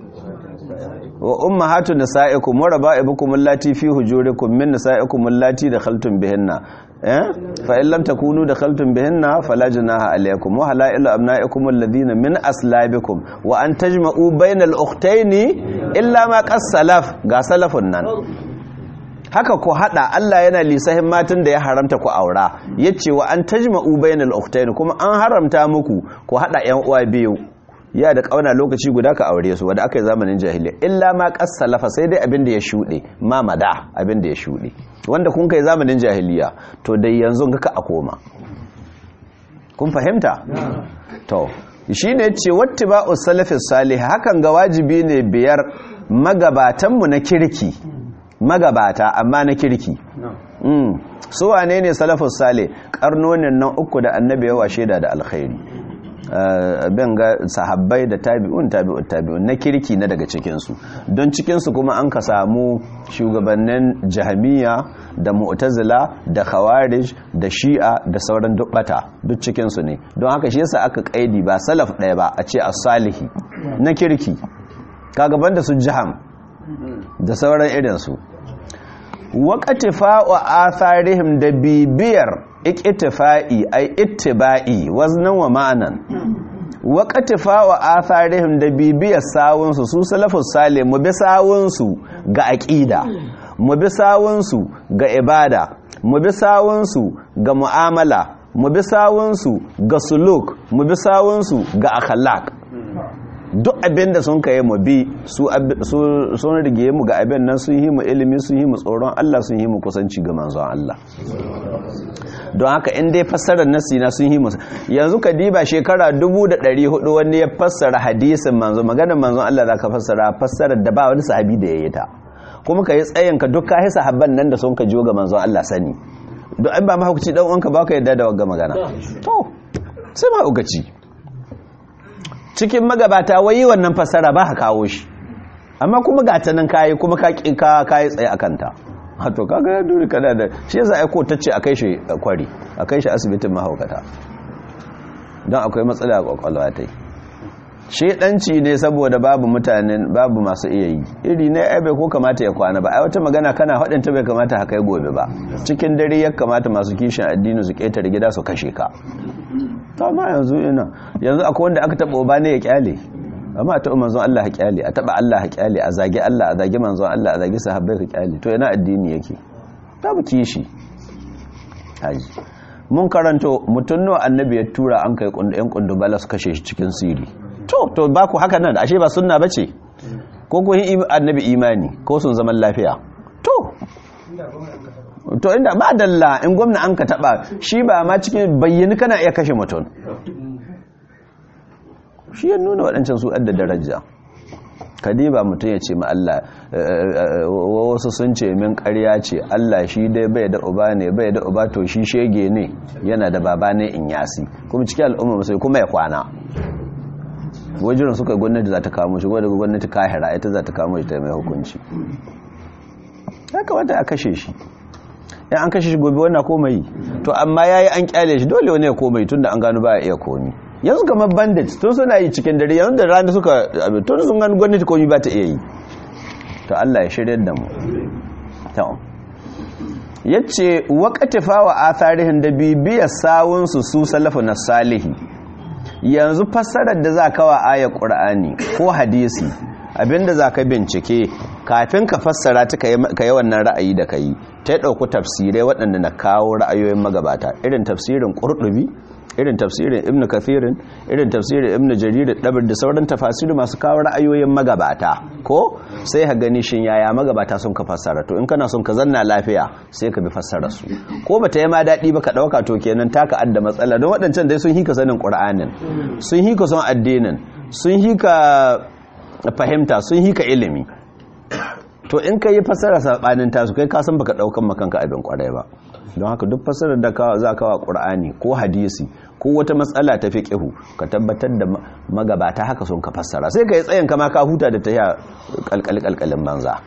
وامهات نسائكم وربائبكم اللاتي في حجوركم من نسائكم اللاتي دخلتم بهن فإن لم تكونوا دخلتم بهن فلا جناح عليكم وحلائل أبنائكم الذين من أسلابكم وأن تجمعوا بين الأختين إلا ما قد سلف غا سلف النان haka ku hada Allah yana lisahin matan da ya haramta ku aura yace wa an tajma'u bainal ukhtayn kuma an haramta muku ku hada yan uwa biyu ya da kauna lokaci guda ka aure su wanda aka yi zamanin jahiliya illa ma salafa sai dai abin da ya shuɗe ma mada abin da ya shuɗe wanda kun kai zamanin jahiliya to dai yanzu kaka a koma kun fahimta to shine ce wattiba'u salafis salih hakan ga wajibi ne biyar magabatanmu na kirki magabata amma na kirki su wane ne salafus salih karnonin nan uku da annabi yawa shaida da alkhairi bin ga sahabbai da tabi'un tabi'un tabi'un na kirki na daga cikinsu don cikinsu kuma an ka samu shugabannin jahamiya da mu'tazila da khawarij da shi'a da sauran dubbata duk cikinsu ne don haka shi yasa aka kaidi ba salaf ɗaya ba a ce as-salihi na kirki kaga banda su jaham da sauran irinsu waƙatifa wa atharihim da bibiyar ikitifa'i ai ittiba'i waznan wa ma'anan waƙatifa wa atharihim da bibiyar sawunsu su salafus sale mu bi sawunsu ga aƙida mu bi sawunsu ga ibada mu bi sawunsu ga mu'amala mu bi sawunsu ga suluk mu bi sawunsu ga akhlaq duk abin da sun kai mu bi sun rige mu ga abin nan sun yi mu ilimi sun yi mu tsoron Allah sun yi mu kusanci ga manzon Allah don haka in dai fassarar nasi na sun yi musu yanzu ka diba shekara 1400 wani ya fassara hadisin manzo maganar manzon Allah zaka fassara fassarar da ba wani sahabi da yayi ta kuma ka yi tsayin ka duk kai sahabban nan da sun ka jiyo ga manzon Allah sani don an ba mahaukaci dan uwanka ba ka yadda da wagga magana to sai mahaukaci cikin magabata wai wannan fassara ba ka kawo shi amma kuma ga ta nan kayi kuma ka kayi tsaye akan ta hato kaga ya duri kana da shi yasa ai ko tace a kai shi kwari a kai shi asibitin mahaukata don akwai matsala a kwakwalwa tai shedanci ne saboda babu mutanen babu masu iya yi iri ne ai bai ko kamata ya kwana ba ai wata magana kana hadin ta bai kamata haka gobe ba cikin dare ya kamata masu kishin addini su ketare gida su kashe ka to amma yanzu ina yanzu akwai wanda aka taba ba ne ya kyale amma a taɓa manzon Allah haƙyali a taɓa Allah haƙyali a zage Allah a zage manzon Allah a zage sahabbai haƙyali to yana addini yake ta bu kishi haji mun karanto mutum nawa annabi ya tura an kai yan kundubala su kashe shi cikin siri to to ba ku haka nan ashe ba sunna bace ko ku annabi imani ko sun zaman lafiya to to inda ba dalla in gwamna an ka taɓa shi ba ma cikin bayyani kana iya kashe mutum shi ya nuna waɗancan su da daraja kadiba mutum ya ce ma Allah wasu sun ce min ƙarya ce Allah shi dai bai da uba ne bai da uba to shi shege ne yana da baba ne in yasi kuma cikin al'umma musulmi kuma ya kwana wajen suka gwamnati za ta kamo shi wadda gwamnati kahira ita za ta kamo shi ta mai hukunci ya kamata a kashe shi ya an kashe shi gobe wannan komai to amma ya yi an kyale shi dole wani ya komai tun da an gano ba ya iya komi yanzu kamar bandit tun suna yi cikin dare yanzu da rana suka tun sun gani gwamnati komi ba ta iya yi to Allah ya shirya da mu ya ce waƙatifa wa atharihin da bibiyar sawunsu su salafu na salihi yanzu fassarar da za ka wa ayar ƙur'ani ko hadisi abinda za ka bincike kafin ka fassara ta ka yi wannan ra'ayi da ka yi ta yi ɗauku tafsirai waɗanda na kawo ra'ayoyin magabata irin tafsirin ƙurɗubi irin tafsirin ibn kathirin irin tafsirin ibn jarir dabar da sauran tafasiri masu kawo ra'ayoyin magabata ko sai ka gani shin yaya magabata sun ka fassara to in kana son ka zanna lafiya sai ka bi fassara su ko bata yi ma daɗi ba ka ɗauka to kenan taka adda matsala don waɗancan dai sun hika sanin ƙur'anin sun hika son addinin sun hika fahimta sun hika ilimi to in ka yi fassara saɓanin tasu kai ka san baka ɗaukan makanka abin ƙwarai ba don haka duk fassarar da za ka wa ƙur'ani ko hadisi ko wata matsala ta fi ƙihu ka tabbatar da magabata haka sun ka fassara sai ka yi tsayin kama ka huta da ta yi ƙalƙalƙalƙalin banza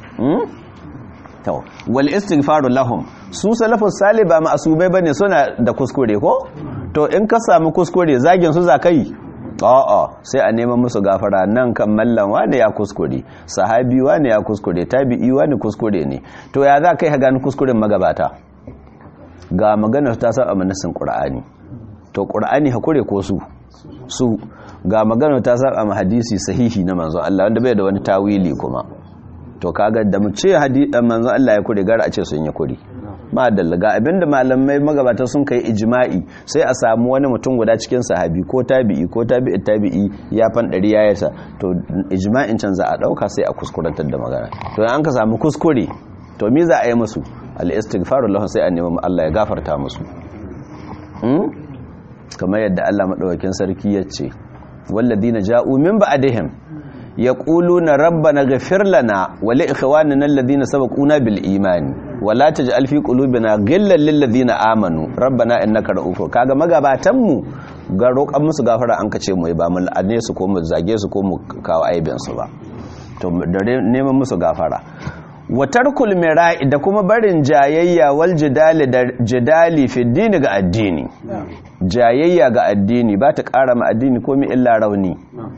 wal istighfaru lahum su salafus salih ba ma'asubai bane suna da kuskure ko to in ka samu kuskure zagin su zakai a'a sai a neman musu gafara nan kan mallan wani ya kuskure sahabi wani ya kuskure tabi'i wani kuskure ne to ya za kai ka gani kuskuren magabata ga maganar ta saba manasin qur'ani to qur'ani hakure ko su su ga maganar ta saba ma hadisi sahihi na manzo Allah wanda bai da wani tawili kuma to kaga da mu ce hadisin manzo Allah ya kure gara a ce sun yi kure ma dallaga abinda malamai magabata sun kai ijma'i sai a samu wani mutum guda cikin sahabi ko tabi'i ko tabi'i tabi'i ya fan dari yayarsa to ijma'in can za a dauka sai a kuskurantar da magana to an ka samu kuskure to me za a yi musu al-istighfaru lahu sai a nemi Allah ya gafarta musu kamar yadda Allah madaukakin sarki ya ce walladina ja'u min ba'dihim yaquluna rabbana ghfir lana wa li ikhwanina alladhina sabaquna bil imani wa la taj'al fi qulubina ghillan lil ladina amanu rabbana innaka ra'ufur kaga magabatan mu ga roƙan musu gafara an kace mu ba mu la'ane su ko mu zage su ko mu kawo aibin su ba to da neman musu gafara wa tarkul mira'i da kuma barin jayayya wal jidali da jidali fi dini ga addini jayayya ga addini ba ta ƙara ma addini komai illa rauni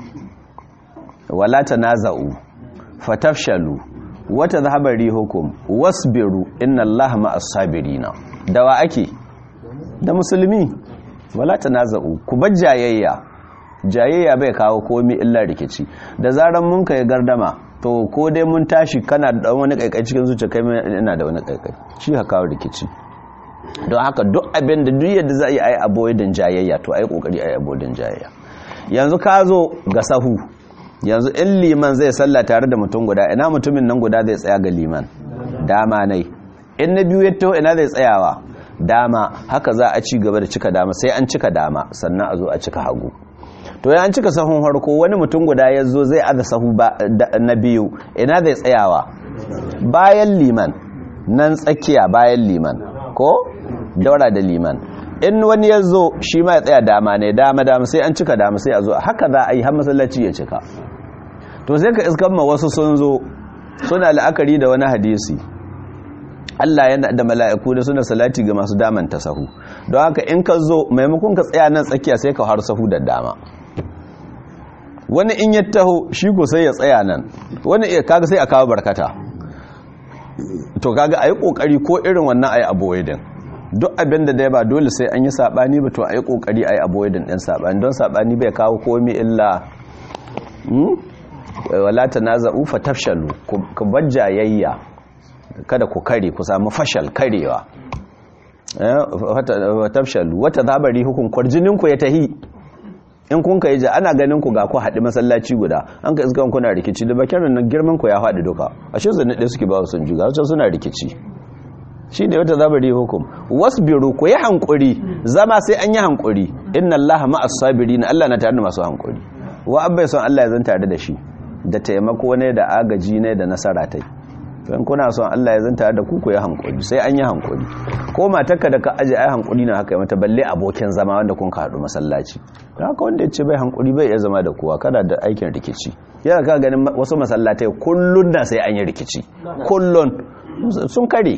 wala tanaza'u fatafshalu wa tadhhabu rihukum wasbiru inna allaha ma'as sabirina dawa ake da musulmi wala tanaza'u ku bar jayayya jayayya bai kawo komi illa rikici da zaran mun kai gardama to ko dai mun tashi kana da dan wani kaikai cikin zuciya kai ina da wani kaikai shi ha kawo rikici don haka duk abin da duk yadda za a yi a yi avoidin jayayya to a yi kokari a yi avoidin jayayya yanzu ka zo ga sahu yanzu in liman zai salla tare da mutum guda ina mutumin nan guda zai tsaya ga liman dama nai in na biyu ya taho ina zai tsayawa dama haka za a ci gaba da cika dama sai an cika dama sannan a zo a cika hagu to ya an cika sahun harko wani mutum guda ya zo zai aza sahu na biyu ina zai tsayawa bayan liman nan tsakiya bayan liman ko daura da liman in wani ya zo shi ma ya tsaya dama ne dama dama sai an cika dama sai a zo haka za a yi har masallaci ya cika to sai ka iskan ma wasu sun zo suna la'akari da wani hadisi Allah yana da mala'iku da suna salati ga masu daman ta sahu don haka in ka zo maimakon ka tsaya nan tsakiya sai ka har sahu da dama wani in ya taho shi ko sai ya tsaya nan wani kaga sai a kawo barkata to kaga ayi kokari ko irin wannan ayi avoiding duk abin da dai ba dole sai an yi sabani ba to ayi kokari ayi avoiding din sabani don sabani bai kawo komai illa wala tanaza'u fatafshalu ku bajjayayya kada ku kare ku samu fashal karewa tafshalu wata zabari hukun kwarjinin ku ya tahi in kun ka yi ja ana ganin ku ga ku haɗi masallaci guda an ka iskan kuna rikici da bakin nan girman ku ya haɗi duka a shi zane ɗaya suke ba su sun juga wacan suna rikici shi ne wata zabari hukum wasbiru ku yi hankuri zama sai an yi hankuri inna allaha ma'as sabirin Allah na tare da masu hankuri wa abbai son Allah ya zan tare da shi da taimako ne da agaji ne da nasara tai don kuna son Allah ya zanta da ku ya hankuli sai an yi hankuli ko matarka da ka aje ai hankuli na haka mata balle abokin zama wanda kun haɗu masallaci don haka wanda ya ce bai hankuli bai iya zama da kowa kada da aikin rikici yana ka ganin wasu masallatai kullun da sai an yi rikici kullun sun kare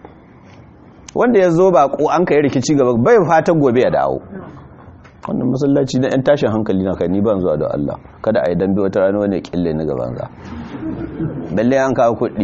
wanda ya zo ba ko an kai rikici gaba bai fatan gobe ya dawo wannan masallaci na yan tashin hankali na kai ni ban zuwa da Allah kada a yi dambe wata rana wani kille ni gaban za balle an kawo kuɗi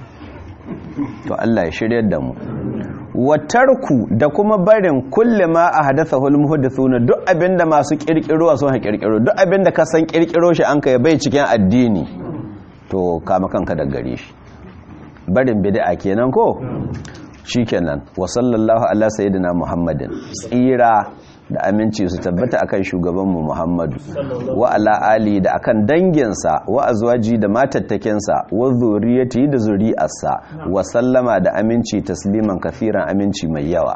to Allah ya shiryar da mu watarku da kuma barin kulle ma a hadasa hulmuhuddathuna duk abinda masu kirkiro sun ha kirkiro duk abinda ka san kirkiro shi an kai bai cikin addini to kama kanka da gare shi barin bid'a kenan ko shikenan wa sallallahu ala sayyidina muhammadin tsira da aminci su tabbata akan shugabanmu Muhammadu wa ala ali da akan danginsa wa azwaji da matattakensa wa zuriyati da zuri'arsa wa sallama da aminci tasliman kafiran aminci mai yawa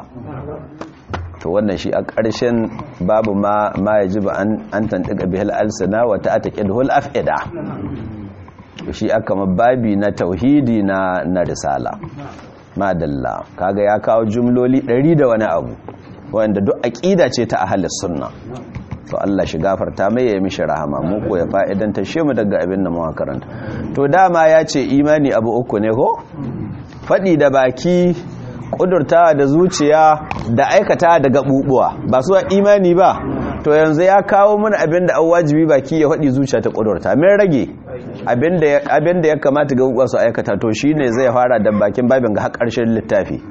to wannan shi a ƙarshen babu ma ma yajibu an an tantika bihal alsana wa ta'taqidul afida shi aka mababi na tauhidi na na risala madalla kaga ya kawo jumloli 100 da wani abu wanda duk aqida ce ta ahlus sunna to Allah shi gafarta mai ya mishi rahama mu ko ya fa'idanta shi mu daga abin da mu karanta to dama ya ce imani abu uku ne ko fadi da baki kudurtawa da zuciya da aikata da gabubuwa ba su imani ba to yanzu ya kawo mana abin da an wajibi baki ya fadi zuciya ta kudurta mai rage abin da ya kamata gabubuwa su aikata to shine zai fara da bakin babin ga har karshen littafi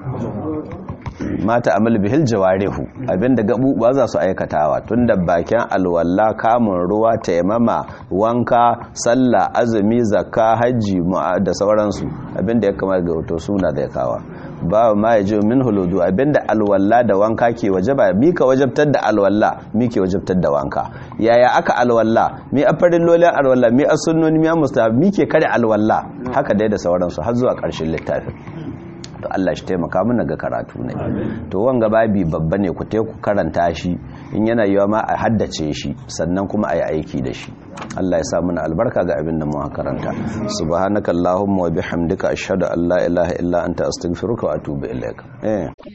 mata amal bihil jawarihu abinda gabubuwa za su aikatawa tun da bakin alwalla kamun ruwa taimama wanka sallah azumi zakka hajji da sauransu abinda ya kamata ga wato suna zai kawa ba ma ya ji min huludu abinda alwalla da wanka ke wajaba mi ka wajabtar da alwalla mi ke wajabtar da wanka yaya aka alwalla mi a farin lolin alwalla mi a sunnoni mi a mustahab mi ke kare alwalla haka dai da sauransu har zuwa ƙarshen littafin to Allah shi taimaka mana ga karatu ne to wanga babi babba ne ku ku karanta shi in yana yiwa ma a haddace shi sannan kuma a yi aiki da shi Allah ya sa mana albarka ga abin da mu karanta subhanakallahumma wa bihamdika ashhadu an la ilaha illa anta astaghfiruka wa atubu ilaik eh